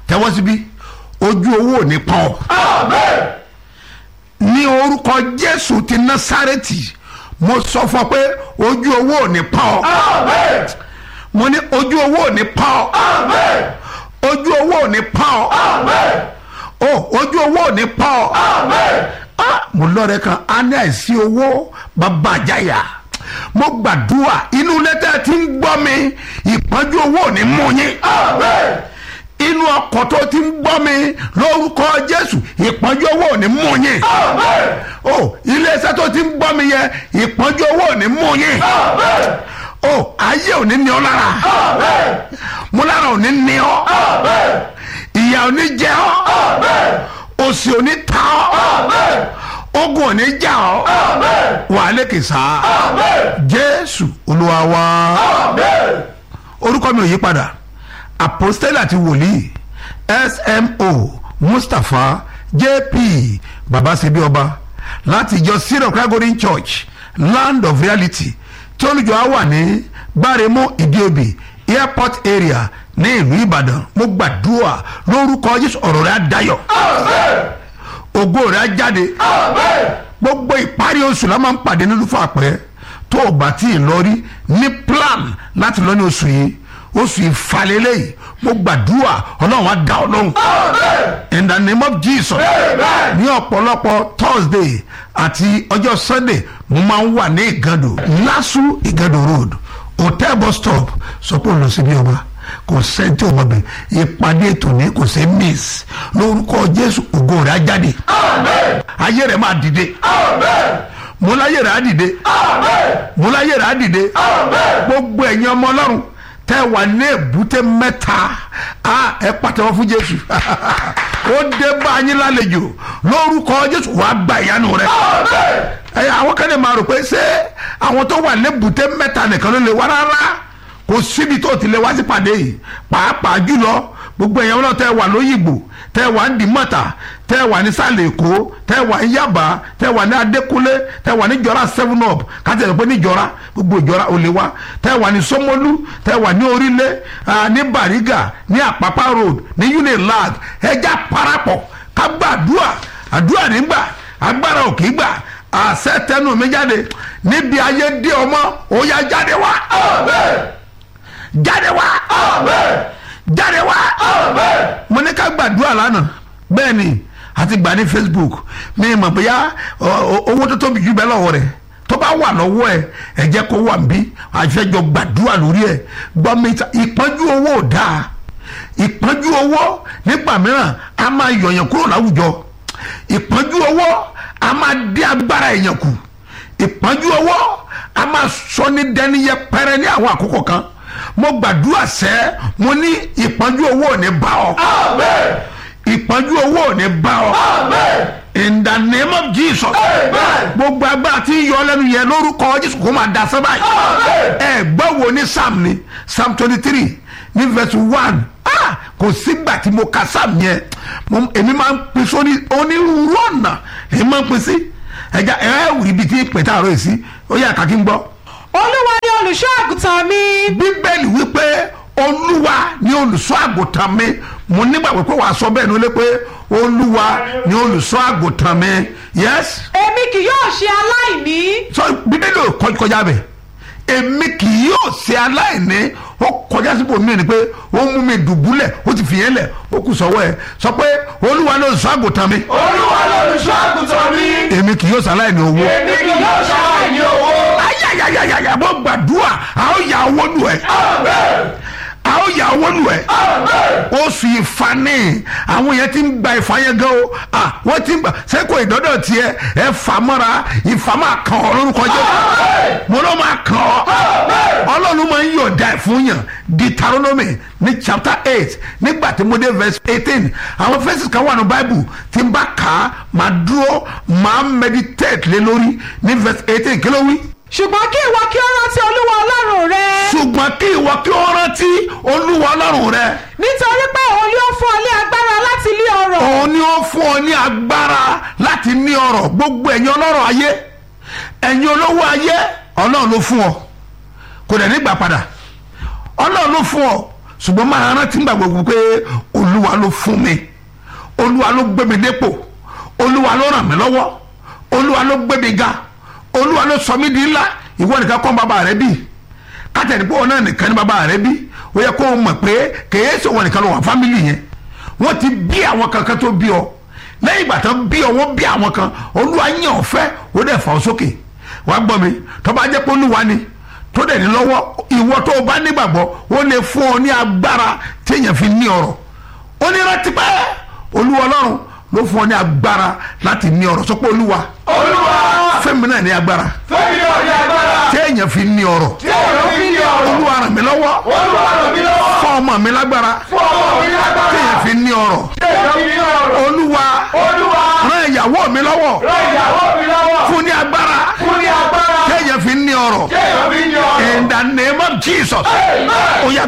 tẹ́wọ́ síbí ojú owó ò ní pọ́n ọ́ ní orúkọ jésù ti násárẹ́tì mo sọ fún ọ pé ojú owó ò ní pọ́n ọ́ mo ní ojú owó ò ní pọ́n ọ́ ojú owó ò ní pọ́n ọ́ o ojú owó ò ní pọ́n ọ́ Ah, mo lọ́rẹ̀ kan á ní àìsí owó bàbá àjáyà mo gbàdúrà inú lẹ́tẹ̀ tí ń gbọ́ mi ìpọ́njú owó ò ní mú yín inú ọkọ̀ tó ti ń gbọ́ mi lórúkọ jésù ìpọ́njú owó ò ní mú yín o iléeṣẹ́ tó ti ń gbọ́ mi yẹ ìpọ́njú owó ò ní mú yín o ayé ò ní ní ọ lára mo lára ò ní ní ọ ìyà ò ní jẹ ọ òsì ò ní ta ọ ogun ò ní jà ọ wà á lékè sá jésù olúwa wa orúkọ mi ò yí padà apostole àti wòlíì smo mustapha jp babasebi ọba láti ìjọ syro kragorin church land of reality tí olùjọ á wà ní gbáremú ìdíòbí airport area ní ìlú ìbàdàn mo gbàdúrà lórúkọ jésù ọ̀rọ̀ rẹ̀ á dayọ̀ ògo rẹ̀ á jáde gbogbo ìparí oṣù la máa ń pàdé nínú fún àpẹẹrẹ tó o bá tí ì lọ rí ní plan láti lọ ní oṣù yìí oṣù ìfàlélẹ̀ yìí mo gbàdúrà ọlọ́run á dá ọ lóhùn in the name of jesus ní ọ̀pọ̀lọpọ̀ thursday àti ọjọ́ sunday mo máa ń wà ní ìgàdò lásù ìgàdò road hotel bus stop sọ pé òun lọ síbi ọba kò sẹ́ńtì ọmọbìnrin ìpàdé ètò ní kò sí miss lórúkọ jésù ògo rẹ̀ á jáde ayé rẹ̀ máa dìde mo láyé rẹ̀ á dìde mo láyé rẹ̀ á dìde gbogbo ẹ̀yin ọmọ ọlọ́run tẹ́ wà ní èbúté mẹ́ta a ẹ pàtẹ́wọ́ fún jésù ó dé bá yín lálejò lórúkọ jésù wàá gba ìyanu rẹ ẹ àwọn kan lè máa rò pé ṣé àwọn tó wà ní èbúté mẹ́ta nìkan ló lè wá rárá kò síbi tó ti lè wá sí pàdé yìí pàápàá jùlọ gbogbo èèyàn náà tẹ́ wà lóyìnbó tẹ́ wà ní dìmọ́ta tẹ́ wà ní sàlẹ̀ èkó tẹ́ wà ní yaba tẹ́ wà ní adékúnlé tẹ́ wà ní jọra seven up kájà lè pé ní jọra gbogbo ìjọra ò lè wá tẹ́ wà ní sọmọlú tẹ́ wà ní orílẹ̀ ní bariga ní àpápá road ní unilag ẹja parapọ̀ ká gbàdúrà àdúrà nígbà agbára òkè gbà àṣẹ tẹnu mi jáde níbi ayé dé ọmọ ó yá jáde wá jáde wá jáde wá mo ní ká gbàdúrà lánàá bẹ́ẹ̀ ni àti gbà ní facebook mi mọ̀ bóyá owó tó tóbi jù bẹ́ẹ̀ lọ́wọ́ rẹ̀ tó bá wà lọ́wọ́ ẹ̀ ẹ̀ jẹ́ kó wà nbí àfẹ́jọ gbàdúrà lórí ẹ̀ gbọ́ mi ta ìpọ́njú owó ò dáa ìpọ́njú owó nígbà mìíràn a máa yọ̀yàn kúrò láwùjọ ìpọ́njú owó a máa dé agbára èèyàn kù ìpọ́njú owó a máa sọ ní dẹni yẹpẹrẹ ní àwọn àkókò kan mo gbàdúrà sẹ́ mo ní ìpọ́njú owó ò ní bá ọ. ìpọ́njú owó ò ní bá ọ. in the name of jesus. gbogbo agbára tí ń yọ lẹ́nu yẹn lórúkọ jésù kó máa da sábà yìí. ẹ gbọ́ wo ní psalm ni psalm twenty three ní verse one kò sígbà tí mo ka psalm yẹn èmi máa ń pín sóní onírúurú ọ̀nà èmi máa ń pín sí ẹja ẹ wù ibi tí pẹ̀tà àrò yìí sí ó yẹ kàkí ń gbọ́ olúwa ni olùṣọ́ àgùntàn mi. bíbélì wípé olúwa ni olùṣọ́ àgùntàn mi mo nígbàgbọ́ pé wàá sọ bẹ́ẹ̀ ni ó lé pé olúwa ni olùṣọ́ àgùntàn mi yes. èmi kì yóò ṣe aláìní. sọ bíbélì ò kọjá bẹ́ẹ̀ èmi kì yóò ṣe aláìní ó kọjá sípò mí ni pé ó mú mi dùbúlẹ̀ ó ti fìyẹn lẹ̀ ó kù sọ́wọ́ ẹ̀ sọ pé olúwa ni olùṣọ́ àgùntàn mi. olúwa ni olùṣọ́ àgùntàn mi. èmi kì yóò ṣe aláìní owó. èmi kì yóò ṣe aláìní owó. ayayayaya mo gbàdúrà a ó yà owó nù ẹ. a ó yà owó nù ẹ. oṣù ìfani àwọn yẹn ti ń gba ìfà yẹn gan o ah wọ́n ti ń gbà sẹ́kọ̀ ìdọ́dọ̀ tiẹ̀ ẹ fà mọ́ra ìfà máa kàn ọ́ lórúkọ jẹ́ mo ló máa kàn ọ́ ọlọ́run máa ń yọ̀ọ̀da ẹ̀ fún yàn Deuteronomy ní chapter eight nígbà tí mo dé verse eighteen àwọn verses kan wà ní bible tí n bá kà á máa dúró máa meditate lé lórí ní verse eighteen kí ló wí ṣùgbọ́n kí ìwọ kí ó rántí olúwa ọlọ́run rẹ. ṣùgbọ́n kí ìwọ kí ó rántí olúwa ọlọ́run rẹ. nítorí pé òun yóò fún ọ ní agbára láti ní ọrọ̀. òun ni ó fún ọ ní agbára láti ní ọrọ̀ gbogbo ẹ̀yin ọlọ́rọ̀ ayé ẹ̀yin olówó ayé ọlọ́run ló fún ọ kò dẹ̀ nígbà padà ọlọ́run ló fún ọ ṣùgbọ́n máa rántí gbà gbogbo pé olú olúwa ló fún mi olúwa ló gbé mi dépò olúwa ló ràn mí lọ́wọ́ olúwa ló gbé mi ga olúwa ló sọ mí di ńlá ìwọ nìkan kọ́ bàbá rẹ bí kátẹ́ni pé ọ̀nà nìkan ní bàbá rẹ bí ó yẹ kó o mọ̀ pé kèé sọ wọn nìkan ló wà fámìlì yẹn wọ́n ti bí àwọn kankan tó bí ọ lẹ́yìn ìgbà tán bí ọ wọ́n bí àwọn kan olúwa yàn ọ́ fẹ́ ó dẹ̀ fà ọ́ sókè wàá gbọ́ mi tó bá jẹ́ pé olúwa ni tó dẹ̀ ní lọ́wọ́ ìwọ tó o bá nígbàgbọ́ ó lè fún ọ ní agbára téèyàn fi ní ọrọ̀ ó ní rántí pé olúwa ọlọ́run ló fún ọ ní agbára láti ní ọrọ̀ sọ pé olúwa olúwa fẹ́mi náà ní agbára fẹ́mi náà ní agbára téèyàn fi ní ọrọ̀ tí èèyàn fi ní ọ̀rọ̀ olúwa ràn mí lọ́wọ́ olúwa ràn mí lọ́wọ́ fún ọmọ mi lágbára fún ọmọ mi lágbára téèyàn fi ní ọrọ̀ tí èèyàn fi ní ọ̀rọ̀ olúwa olúwa ràn ìyàwó mi lọ́wọ́ ràn ìyàwó mi lọ́wọ́ fún ní agbára fún ní agbára téèyàn fi ní ọrọ̀ tí èèyàn fi ní ọ̀rọ̀ in the name of jesus Amen. ó yá